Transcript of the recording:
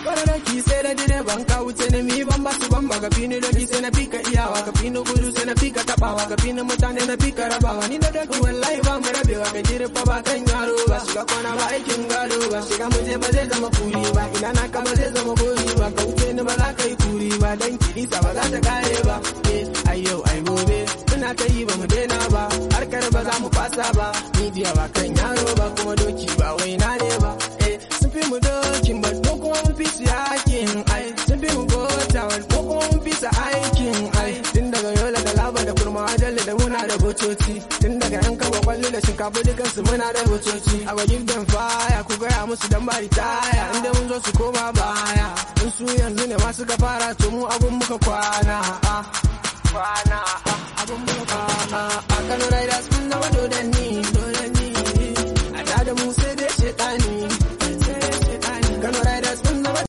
Wani doki sai da direban ka wuce na mi ban basu ban ba ka fini doki sai na fika iyawa ka fini gudu sai na fika tabawa ka fini mutane na fika rabawa ni da doki wallahi ba mu rabewa ka jira fa ba kan yaro ba shiga kwana ba aikin gado ba shiga mu je ba zai zama kuri ba ina na ka ba zai zama kuri ba ka wuce ni ba za ka yi kuri ba dan kilisa ba za ta kare ba eh ai yau ai gobe muna ta yi ba mu daina ba harkar ba za mu fasa ba ni jiya ba kan yaro ba kuma doki ba wai na ne ba eh sun fi mu dokin ba ko kuma mun fi su yakin ai sun fi mu bota ko kuma mun fi su aikin ai tun daga yola da laba da kurma ajalle da muna da botoci tun daga yan kaba kwallo da shinkafa dukansu muna da botoci a gwajin dan faya ku gaya musu dan bari taya inda mun zo su koma baya in su yanzu ne masu ka fara to mu abun muka kwana ah. kwana ah. abun muka kwana a kano riders mun zama dodanni dodanni a da mu sai dai shetani